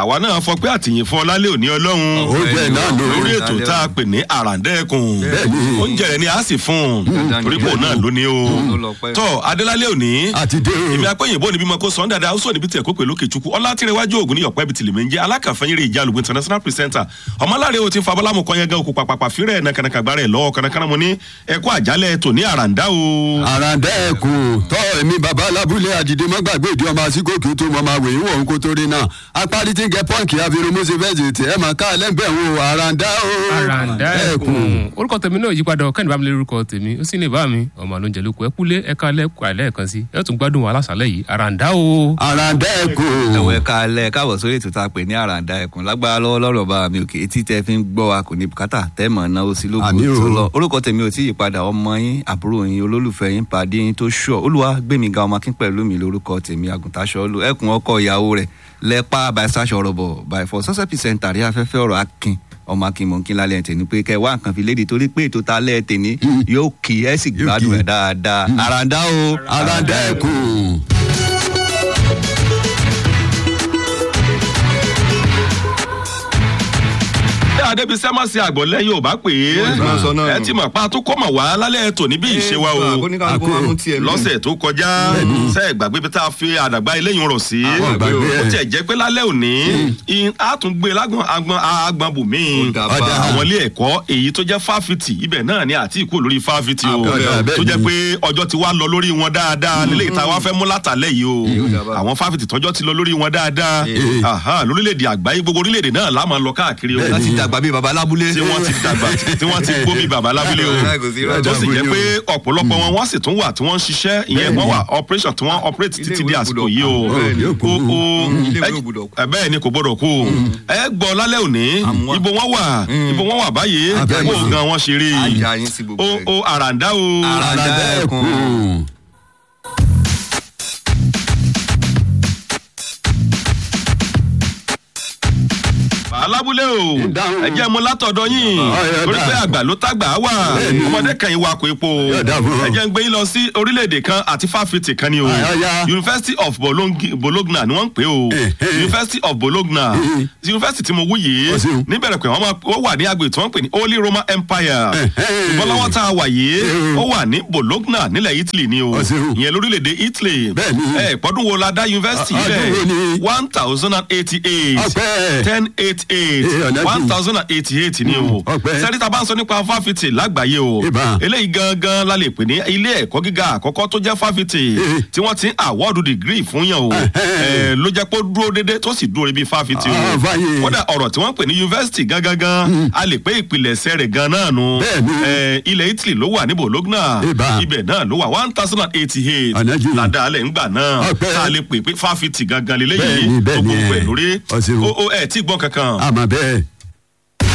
àwa náà fọ pé àtìyìn fún ọlálẹ́ òní ọlọ́run oúnjẹ náà ló lórí ètò tá a pè ní àràǹdẹ́ẹ̀kùn Bẹ́ẹ̀ni. oúnjẹ rẹ̀ ni a sì fún un Dandan torí ni. pò náà lóní o Ó lọ pẹ́. tọ́ adélálẹ́ òní àti dé o. èmi apẹ́yìnbó níbi mọ́ kó sọ́n dáadáa ó sọ níbi tí ẹ̀kọ́ pẹ̀lú kẹ̀chukwu ọlátìrẹwájú ògùn ní ọ̀pẹ́ bìtìlì mi ń jẹ́ alákàfẹ́yìnrè ìjàlùgbò international presenter ọmọláre o ti ń fa abọ́lámù kan yẹn gan okùn pàpàpà fírẹ̀ nàkànàkà gbára ẹ̀ lọ́wọ́ kànàkànà mo ní ẹ̀kọ́ àjálẹ̀ tò ní àràǹdá o. àràǹdà ẹkùn tọ èmi bàbá alábúlé àdìdé mọgbàgbé ìdí ọmọ àsìkò kí n tó mọ máa wèé wọ̀ ń kó tó rí náà apárí tí ń gẹ pọ́ǹkì àfirumúsí fẹ́ẹ̀sì tí ẹ máa ká lẹ́gbẹ̀ẹ́ wo àràǹdà o. àràǹdà ẹkùn orúkọ tèmi náà yí padà ọkàn ìbámu lé orúkọ tèmi ó sì ní ìbá mi ọmọ àlóúnjẹ lóko ẹ kúlé ẹ ká lẹkọọ àìlẹ kan sí ẹ tún gbádùn aláṣàlẹ yìí àràǹdà o. àràǹdà ẹkùn. ẹ̀wọ̀ ẹ̀ka alẹ́ káàbọ̀ sórí ètò tá a pè ní àràǹdà ẹ̀kún lágbára lọ́wọ́ lọ́rọ̀ bá mi òkè etí tẹ́ fi ń gbọ́ wa kò ní bùkátà tẹ́ mọ̀ náwó sí lóògùn Àmì o. tó lọ orúkọ tèmi ò tí ì padà ọmọ yín àbúrò yín olólùfẹ́ yín pàdé yín tó ṣọ olúwa gbẹ̀mí ga ọmọ akín pẹ̀lú mi lórúkọ tèmi àgùntàṣọ olú ẹkùn ọkọ ìyàwó rẹ̀ lẹ́pà bàṣàṣọ rọ̀bọ̀ bàìfọ̀ sọ́sẹ̀ pìsẹ̀ntà rí afẹ́fẹ́ ọ̀rọ̀ akin ọmọ akin mọ̀ kí n lálẹ́ tèmi pé kẹ́ ẹ wá nǹkan fi léde torí pé ètò ta lẹ́ tèmi yóò kí ẹ sì Yóò gbádùn kí. ẹ̀ dáadáa àràǹdà o àràǹdà ẹkùn. bí adébísẹ́ má ṣe àgbọ̀ lẹ́yìn ò bá pè Wọ́n ti máa sọ náà é ẹ nù. ti mọ̀ pa tó kọ́ mọ̀ wá lálẹ́ ètò níbí ìṣe wa o oníkàlùkù máa mú tiẹ̀ mí. lọ́sẹ̀ tó kọjá sẹ́ gbàgbé bí tá a fi àdàgbà eléyìí rọ̀ sí Àwọn gbàgbé ó ẹ̀. tiẹ̀ jẹ́ pé lálẹ́ òní in- a tún gbé lágbọ̀n agbọ̀n agbọ̀n bùnmí Ó dà bá. Ọjà. àwọn ilé ẹ̀kọ́ èyí tó jẹ́ fáfitì ibẹ̀ náà ni àti ìkú lórí fáfitì o Ọjà, bẹ́ẹ̀ tó jẹ́ ni. pé ọjọ́ ti wá lọ lórí wọn dáadáa lílé ìta wa fẹ́ mú látàlẹ́ yìí o Ó dà bá. àwọn fáfitì tọ́jọ́ ti lọ lórí wọn dáadáa Eh. Aha, lórílẹ̀‐èdè àgbáyé gbogbo orílẹ̀‐èdè náà láàmú lọ káàkiri o láti dàgbà bíi baba lábúlé. tí wọ́n ti dàgbà tí wọ́n ti gbó bí baba lábílẹ̀ o Kò sí rọ́ọ̀dù. tó sì jẹ́ pé ọ̀pọ̀lọpọ̀ wọn wọ́n sì tún wà tí wọ́n ń ṣiṣẹ́ ìyẹn wọ́n wà operation tí wọ́n operate Ilé títí ìwé di àsìkò gbọ́dọ̀ yìí o kú. Bẹ́ẹ̀ ni. o o Ilé ìwé ẹ- gbọ́dọ̀ kú. ẹ bẹ́ẹ̀ ni kò gbọ́dọ̀ kú ẹ gbọ́ lálẹ́ òní Àmúwá. ibo wọn wà ibo wọn wà báyìí Abẹ́ kó mi. gan wọn ṣe rí Ajá yín sí gbogbo o ẹ̀. o àràǹdá o Àràǹdá. àràǹdà ẹkùn. ẹkùn. alábúlé o Dáhùn. ẹ jẹ́ mu látọ̀dọ̀ yín Ọ̀yọ̀ torí pé dà. àgbà ló tàgbà wà Bẹ́ẹ̀ni. ọmọdé kan ìwà kò epo Yóò dà fún ọ. ẹ jẹ́ ń gbé yín lọ sí orílẹ̀-èdè kan àti fáfitì kan ni o Ọ̀yọ̀. University of Bologna Bologna ni wọ́n ń pè o Eh, eh. University of Bologna University tí mo wú yìí Ó ṣeun. níbẹ̀rẹ̀ pé wọ́n máa- ó wà ní agbègbè tí wọ́n ń pè ní Holy Roman Empire Eh, eh. ṣùgbọ́n lọ́wọ́ tá a wà yìí Eh. ó wà ní Bologna nílẹ̀ Italy ni o Ó ṣeun. ìyẹn lórílẹ̀-èdè Italy Bẹ́ẹ̀ni. ẹ ìpọ́dún wo la dá university Ọdún bẹ́ẹ̀ wo ni? one thousand and eighty-eight Ọpẹ́. ten eight eight Eh, ọ̀nà one jù. thousand and eighty-eight ni o ọpẹ́. sẹ́ríta bá ń sọ nípa fáfitì lágbàáyé o Ìbá. eléyìí gangan la lè pè ní ilé ẹ̀kọ́ gíga àkọ́kọ́ tó jẹ́ fáfitì Eh. tí wọ́n ti ń àwọ́ọ̀dù dìgírì fún yàn o Ẹhẹ́. Eh, ló jẹ́ pé ó dúró déédéé tó sì dúró ibi fáfitì o Ah, fàyè. kódà ọ̀rọ̀ tí wọ́n pè ní yunifásitì gangan gan a lè pé ìpìlẹ̀ṣẹ̀ rẹ̀ gan náà nu Bẹ́ẹ̀ni. Eh, ilẹ̀ Italy ló wà ní Bologna Ìbá. ibẹ̀ náà ló wà one thousand and eighty-eight Ọ̀nà jù. ládàálẹ̀ ńgbà náà Ọpẹ́. tá a lè pè pé fáfitì gangan lélẹ́yìí Bẹ́ẹ̀ni, bẹ́ẹ̀ni, gbogbo ẹ. ẹ̀ lórí Ó ṣeun. o o ẹ̀ tí gbọ́n kankan àmọ́ bẹ́ẹ̀.